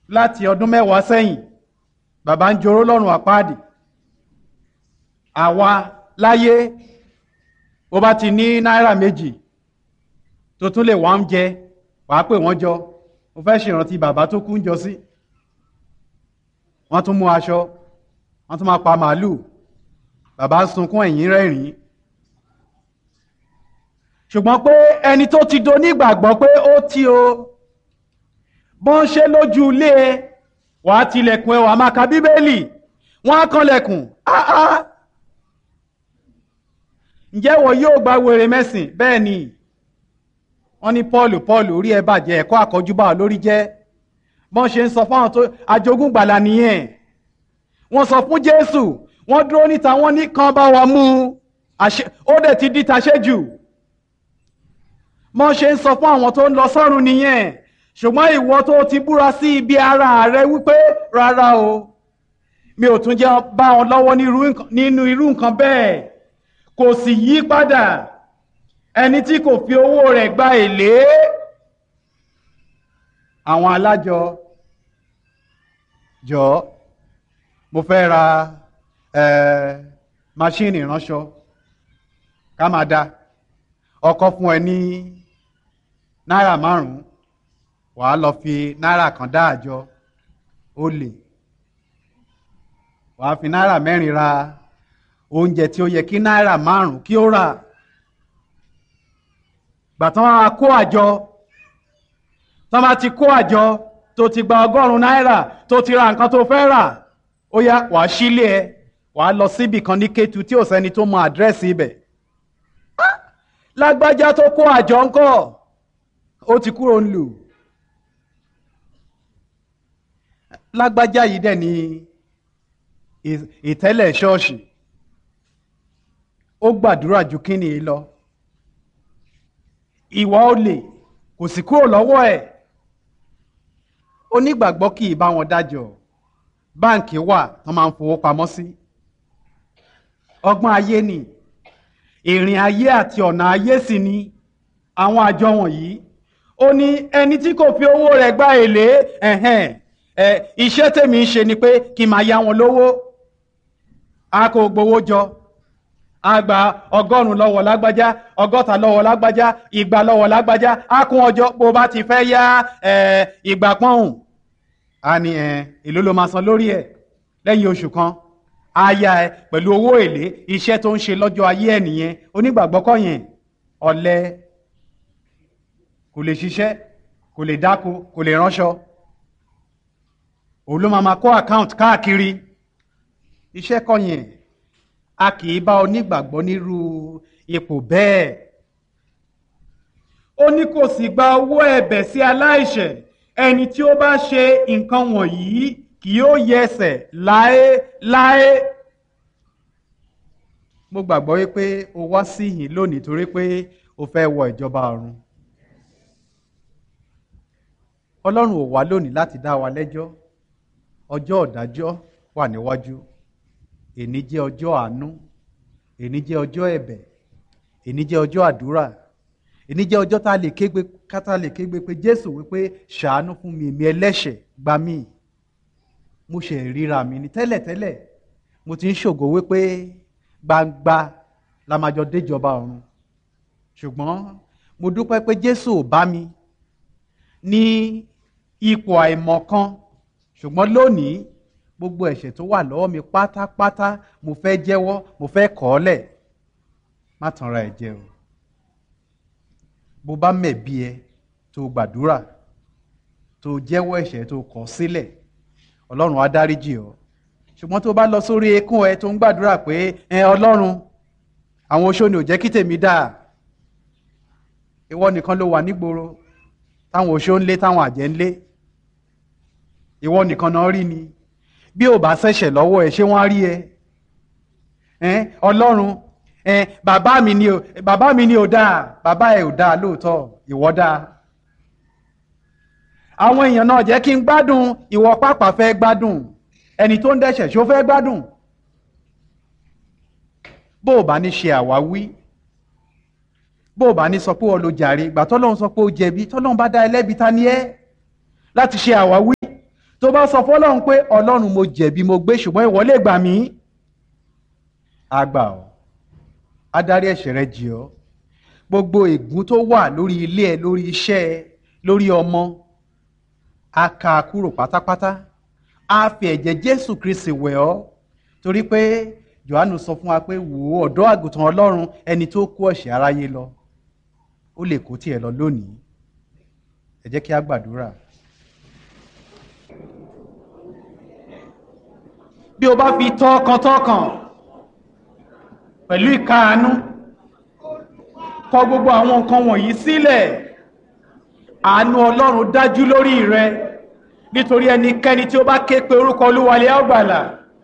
láti ọdún mẹ́wàá sẹ́yìn bàbá ń joró lọ́rùn àpáàdì àwa láyé bó bá ti ní náírà méjì tó tún lè wá ń jẹ wàá pè wọ́n jọ mo fẹ́ ṣèrántí bàbá tó kú ń jọ sí wọ́n tún mú aṣọ wọ́n tún máa pa màálù bàbá sunkún ẹ̀yìn rẹ́rìn-ín ṣùgbọ́n pé ẹni tó ti do nígbàgbọ́ pé ó tí o bọ́n ṣe lójú ilé ẹ wàá tilẹ̀kùn ẹ wàá máa ka bíbélì wọ́n á kanlẹ̀kùn áá ǹjẹ́ wọ́n yóò gba wèrè mẹ́sìn bẹ́ẹ̀ ni wọ́n ní Pọ́ọ̀lù Pọ́ọ̀lù orí ẹ bàjẹ́ ẹ̀kọ́ àkọ́júbà lórí jẹ́ bọ́n ṣe ń sọ fáwọn tó ajogún gbàlà nìyẹn wọ́n sọ fún Jésù wọ́n dúró níta wọ́n ní kan bá wa mú ó dẹ̀ ti di taṣẹ́jù bọ́n ṣe ń sọ fún àwọn tó ń lọ sọ́run nìyẹn ṣùgbọ́n ìwọ tó ti búra sí ibi ara rẹ wípé rárá o mi ò tún jẹ́ bá wọn lọ́wọ́ nínú irú nǹkan bẹ́ẹ̀ kò sì yí padà ẹni tí kò fi owó rẹ̀ gba èlé àwọn alájọ jọ mo fẹ́ ra máṣíìnì ìránṣọ ká máa da ọkọ fún ẹ ní náírà márùn-ún wàá lọ fi náírà kan dá àjọ ó lè wàá fi náírà mẹ́rin ra oúnjẹ tí ó yẹ kí náírà márùn kí ó rà gbàtàn á kó àjọ tọ́ bá ti kó àjọ tó ti gba ọgọ́rùn-ún náírà tó ti ra nǹkan tó fẹ́ rà ó yá wàá sílé ẹ wàá lọ síbì kan ní Kétu tí ò sẹ́ni tó mọ àdírẹ́sì ibẹ̀ lágbájá tó kó àjọ ńkọ́ ó ti kúrò ń lù lágbájá yìí dẹ̀ ní ìtẹ́lẹ̀ ṣọ́ọ̀ṣì ó gbàdúrà ju kíni yìí lọ ìwà olè kò sì kúrò lọ́wọ́ ẹ̀ onígbàgbọ́ kì í bá wọn dájọ́ báǹkì wà tó máa ń fowó pamọ́ sí ọgbọ́n ayé ni ìrìn ayé àti ọ̀nà ayé sì ni àwọn àjọ wọ̀nyí ó ní ẹni tí kò fi owó rẹ̀ gba èlé ẹ̀hẹ́n ẹ̀ iṣẹ́ tèmi ń ṣe ni pé kí n máa yá wọn lówó a kò gbowó jọ a gba ọgọ́rùn-ún lọ́wọ́ lágbájá ọgọ́ta lọ́wọ́ lágbájá igba lọ́wọ́ lágbájá a kún ọjọ́ bó bá ti fẹ́ yá ìgbà pọ́hùn a ní èló ló máa san lórí ẹ̀ lẹ́yìn oṣù kan a yá ẹ pẹ̀lú owó èlé iṣẹ́ tó ń ṣe lọ́jọ́ ayé ẹ̀ nìyẹn onígbàgbọ́ kọ́ yẹn ọ̀lẹ kò lè ṣiṣẹ́ kò lè dáko kò lè ránṣọ òun ló máa máa kó àkáǹtì káàkiri iṣẹ́ kọ́ yẹn a kì í bá onígbàgbọ́ nírú ipò bẹ́ẹ̀ ó ní kò sì gba owó ẹ̀bẹ̀ sí aláìṣẹ̀ ẹni tí ó bá ṣe nǹkan wọ̀nyí kì yóò yẹsẹ̀ láéláé mo gbàgbọ́ wípé o wá sí yìí lónìí torí pé o fẹ́ wọ ìjọba ọ̀run ọlọ́run ò wá lónìí láti dá wa lẹ́jọ́ ọjọ́ ọ̀dájọ́ wà níwájú èní jẹ́ ọjọ́ àánú èní jẹ́ ọjọ́ ẹ̀bẹ̀ èní jẹ́ ọjọ́ àdúrà èní jẹ́ ọjọ́ tá a lè kégbe kátà lè kégbe pé jésù wípé ṣàánú fún mi èmi ẹlẹ́ṣẹ̀ gbà mí mo ṣe ríra mi ní tẹ́lẹ̀tẹ́lẹ̀ mo ti ń ṣògo wípé gbangba la máa jọ déjọba ọ̀run ṣùgbọ́n mo dúpẹ́ pé jésù ò bá mi ní ipò àìmọ̀kan ṣùgbọ́n lónìí gbogbo ẹ̀ṣẹ̀ tó wà lọ́wọ́ mi pátápátá mo fẹ́ jẹ́wọ́ mo fẹ́ kọ̀ ọ́ lẹ̀ má tanra ẹ̀ jẹ o bó bá mẹ̀bi ẹ tó gbàdúrà tó jẹ́wọ́ ẹ̀ṣẹ̀ tó kọ̀ sílẹ̀ ọlọ́run á dáríjì ọ́ ṣùgbọ́n tó bá lọ sórí ekún ẹ tó ń gbàdúrà pé ẹ ọlọ́run àwọn oṣó ni ò jẹ́ kí tèmi dáa ìwọ nìkan ló wà nígboro táwọn oṣó ń lé táwọn àjẹ́ ń lé ìwọ nìkan náà rí ni bí ò bá ṣẹ̀ṣẹ̀ lọ́wọ́ ẹ ṣé wọ́n á rí ẹ ọlọ́run bàbá mi ni ò bàbá mi ni ò dáa bàbá ẹ ò dáa lóòótọ́ ìwọ dáa àwọn èèyàn náà jẹ́ kí n gbádùn ìwọ pàpà fẹ́ gbádùn ẹni tó ń dẹ́ṣẹ̀ ṣó fẹ́ gbádùn bó o bá ní ṣe àwáwí bó o bá ní sọ pé o lo jàre ìgbà tọ́lọ́run sọ pé o jẹ̀bi tọ́lọ́run bá dá ẹlẹ́bi ta ni ẹ́ láti ṣe àwáwí tó bá sọ fọlọ́run pé ọlọ́run mo jẹ̀bi mo gbé ṣùgbọ́n ìwọ lè gbà mí àgbà ọ́ adarí ẹ̀ṣẹ̀ rẹ jì ọ́ gbogbo ègún tó wà lórí ilé ẹ lórí iṣẹ́ ẹ lórí ọmọ a kà á kúrò pátápátá a fi ẹ̀jẹ̀ Jésù Kristi wẹ̀ ọ́ torí pé Jòhánù sọ fún wa pé wò ó ọ̀dọ́ àgùntàn Ọlọ́run ẹni tó kó ẹ̀ṣẹ̀ aráyé lọ ó lè kó tiẹ̀ lọ lónìí ẹ jẹ́ kí a gbàdúrà. bí o bá fi tọkàntọkàn pẹ̀lú ìkáàánú kọ gbogbo àwọn nǹkan wọ̀nyí sílẹ̀ àánú Ọlọ́run dájú lórí rẹ nítorí ẹnikẹ́ni tí ó bá ké pe orúkọ Olúwalẹ̀ á gbàlà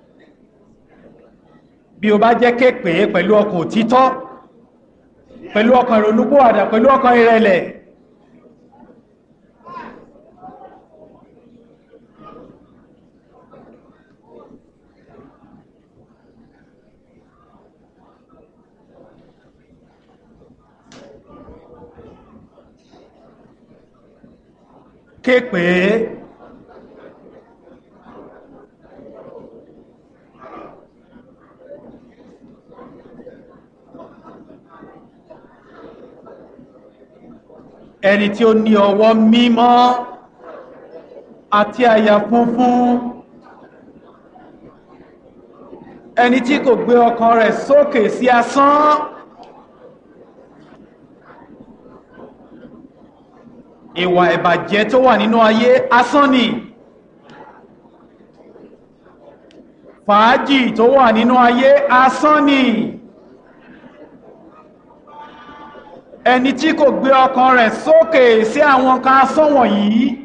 bí o bá jẹ́ ké pè é pẹ̀lú ọkàn òtítọ́ pẹ̀lú ọkàn ìrònúpìwàdà pẹ̀lú ọkàn ìrẹ̀lẹ̀ ké pè é ẹni tí ó ní ọwọ́ mímọ́ àti àyà funfun ẹni tí kò gbé ọkàn rẹ̀ sókè sí asán ìwà ìbàjẹ́ tó wà nínú ayé asán ni fàájì tó wà nínú ayé asán ni ẹni tí kò gbé ọkàn rẹ̀ sókè sí àwọn kan asán wọ̀nyí